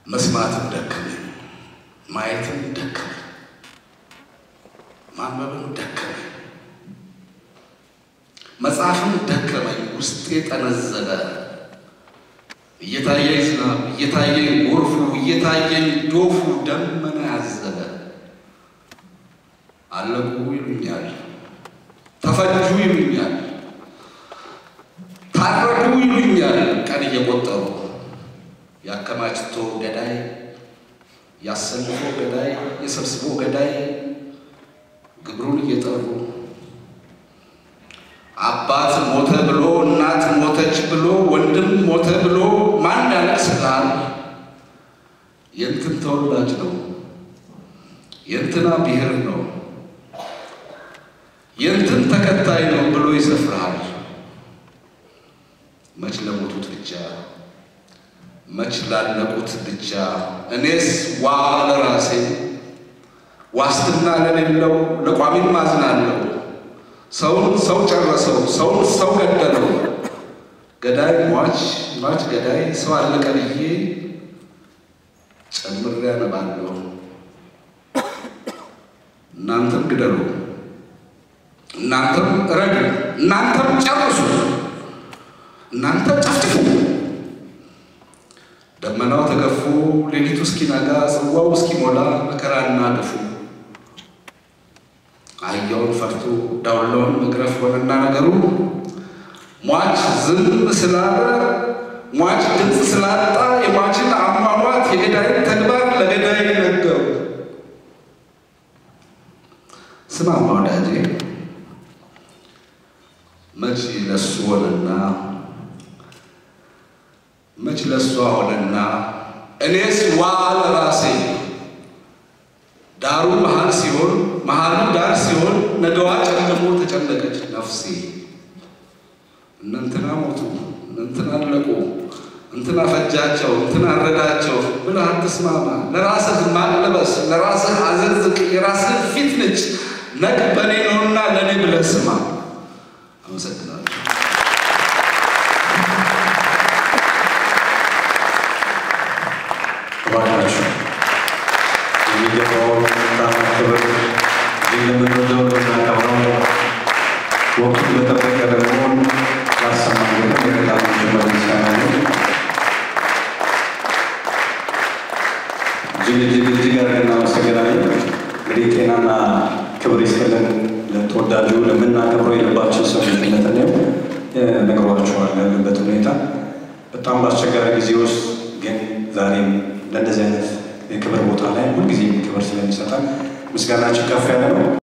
መስማትም ደከመኝ፣ ማየትም ደከመኝ፣ ማንበብም ደከመኝ፣ መጽሐፍም ደከመኝ። ውስጤ ጠነዘለ። እየታየኝ ዝናብ፣ እየታየኝ ጎርፉ፣ እየታየኝ ዶፉ ደመና ያዘለ። አለቁ ይሉኛል፣ ተፈጁ ይሉኛል፣ ታረዱ ይሉኛል። ቀን እየቆጠሩ ያከማችቶ ገዳይ፣ ያሰልፎ ገዳይ፣ የሰብስቦ ገዳይ ግብሩን እየጠሩ አባት ሞተ ብሎ እናት ሞተች ብሎ ወንድም ሞተ ብሎ ማን ያለቅስልሃል? የእንትን ተወላጅ ነው የእንትና ብሔር ነው የእንትን ተከታይ ነው ብሎ ይሰፍርሃል። መች ለሞቱት ብቻ መች ላለቁት ብቻ እኔስ ዋ ለራሴ ዋስትና ለሌለው ለቋሚም አዝናለሁ። ሰውን ሰው ጨረሰው፣ ሰውን ሰው ገደለው። ገዳይ ሟች ሟች ገዳይ ሰው አለቀ ብዬ ጨምሬ አነባለሁ። እናንተም ግደሉ፣ እናንተም እረዱ፣ እናንተም ጨርሱ፣ እናንተም ጨፍጭፉ። ደመናው ተገፎ ሌሊቱ እስኪነጋ ጽዋው እስኪሞላ መከራና ግፉ አህያውን ፈርቶ ዳውላውን መግረፍ ሆነና ነገሩ ሟች ዝም ስላለ ሟች ድምፅ ስላጣ የሟችን አሟሟት የገዳይን ተግባር ለገዳይ ነገሩ። ስማማ ወዳጄ መች ለሱ ሆነና መች ለሷ ሆነና እኔስ ዋ ለራሴ ዳሩ መሃል ሲሆን መሃሉ ዳር ሲሆን ነገዋ ጨልሞ ተጨነቀች ነፍሴ። እነንትና ሞቱ፣ እነንትና አለቁ፣ እንትና ፈጃቸው፣ እንትና አረዳቸው ብለህ አትስማማ። ለራስህ ማቅ ልበስ፣ ለራስህ አዘዝቅ፣ የራስህ ፊት ንጭ። ነግ በእኔ ነውና ለእኔ ብለህ ስማ። አመሰግናለሁ። እባካችሁ የሚገባውን ጣና ክብር እጅግ ለምንወደው ለምናከብረው ወቅቱን በጠበቀ ደግሞ ላሰማን በጣም ጀመር ምስጋና ነው። እጅግ እጅግ እጅግ አድርገን እናመሰግናለን። እንግዲህ ጤናና ክብር ይስጥልን ለተወዳጁ ለምናከብረው የልባችን ሰው ልትነት ነው ነግሯችኋል ያለበት ሁኔታ በጣም በአስቸጋሪ ጊዜ ውስጥ ግን ዛሬም ለእንደዚህ አይነት የክብር ቦታ ላይ ሁልጊዜ ክብር ስለሚሰጣል ምስጋናችን ከፍ ያለ ነው።